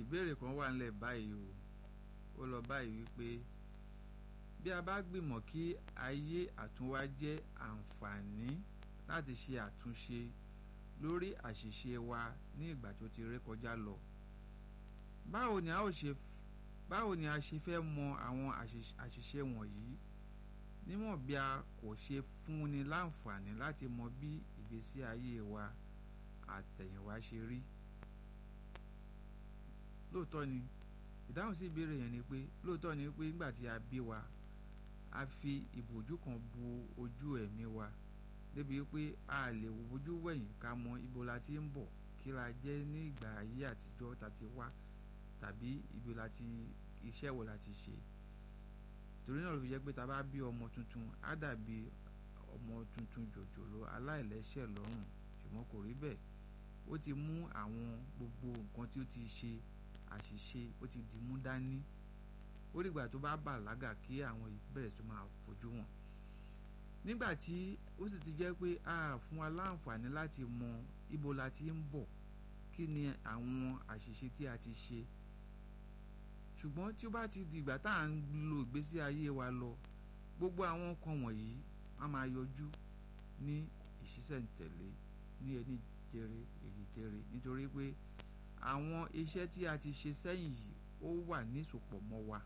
ìbéèrè kan wà nílẹ̀ báyìí o ó lọ báyìí wípé bí a bá gbìmọ̀ kí ayé àtúnwá jẹ́ àǹfààní láti ṣe àtúnṣe lórí àṣìṣe wa ní ìgbà tó ti ré kọjá lọ báwo ni a ó ṣe báwo ni a ṣe fẹ́ mọ àwọn àṣìṣe wọ̀nyí níwọ̀n bí a kò ṣe fúnni láǹfààní láti mọ bí ìgbésí ayé wa àtẹ̀yìnwá ṣe rí lóòótọ́ ni ìdáhùn sí ìbéèrè yẹn ni pé lóòótọ́ ni pé nígbà tí a bí wa a fi ìbòjú kan bu ojú ẹ̀mí wa débi pé a lè wojú wẹ̀yìn ká mọ ibo la ti ń bọ̀ kí la jẹ́ ní ìgbà ayé àtijọ́ ta ti wá tàbí ibi la ti iṣẹ́ wo la ti ṣe torí náà ló fi jẹ́ pé ta bá bí ọmọ tuntun á dàbí ọmọ tuntun jòjòló aláìlẹ́ṣẹ̀ lọ́rùn ṣùgbọ́n kò rí bẹ́ẹ̀ ó ti mú àwọn gbogbo nǹkan tí ó ti ṣe àṣìṣe ó ti di mú dání ó dìgbà tó bá bàlágà kí àwọn ìbẹ̀rẹ̀ tó máa fojú wọn nígbà tí ó sì ti jẹ́ pé a fún wa láǹfààní láti mọ ibo la ti ń bọ̀ kí ni àwọn àṣìṣe tí a ti ṣe ṣùgbọ́n tí ó bá ti di ìgbà tá à ń lo ìgbésí ayé wa lọ gbogbo àwọn nǹkan wọ̀nyí á máa yọjú ní ìṣísẹ̀ntẹ̀lé ní ẹni jẹrẹ èyí jẹrẹ nítorí pé àwọn iṣẹ́ tí a ti ṣe sẹ́yìn yìí ó wà nísopọ̀ mọ́ wa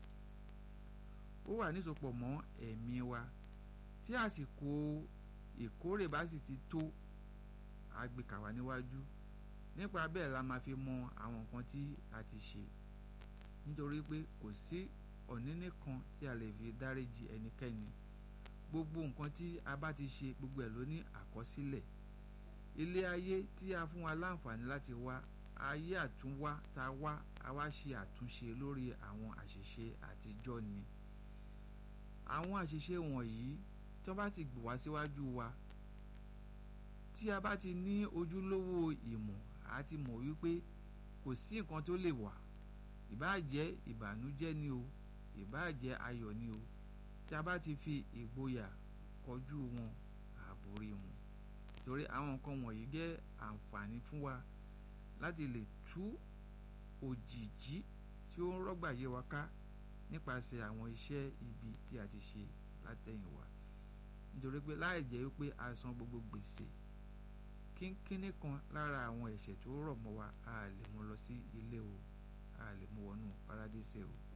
ó wà nísopọ̀ mọ́ ẹ̀mí wa tí àsìkò ìkórè bá sì ti tó àgbékà wá níwájú nípa bẹ́ẹ̀ la máa fi mọ àwọn nǹkan tí a ti ṣe nítorí pé kò sí ọ̀nínní kan tí a lè fi dáríji ẹnikẹ́ni gbogbo nǹkan tí a bá ti ṣe gbogbo ẹ̀ ló ní àkọsílẹ̀ ilé ayé tí a fún wa láǹfààní láti wá ayé àtúnwá tá a wá a wá ṣe àtúnṣe lórí àwọn àṣìṣe àtijọ́ ni àwọn àṣìṣe wọ̀nyí tí wọ́n bá ti gbò wá síwájú wa tí a bá ti ní ojúlówó ìmọ̀ a ti mọ̀ wípé kò sí nǹkan tó lè wà ìbáà jẹ́ ìbànújẹ́ ni o ìbáà jẹ́ ayọ̀ ni o tí a bá ti fi ìgboyà kọjú wọn àborí wọn torí àwọn nǹkan wọ̀nyí jẹ́ àǹfààní fún wa láti lè tú òjìjí tí ó ń rọ́gbà yé wa ká nípasẹ̀ àwọn iṣẹ́ ibi tí a ti ṣe látẹ̀yìnwá nítorí pé láì jẹ́ wípé a san gbogbo gbèsè kínkínní kan lára àwọn ẹ̀ṣẹ̀ tó rọ̀ mọ́ wa a lè mú lọ sí ilé o a lè mú wọnú paradíṣẹ́ o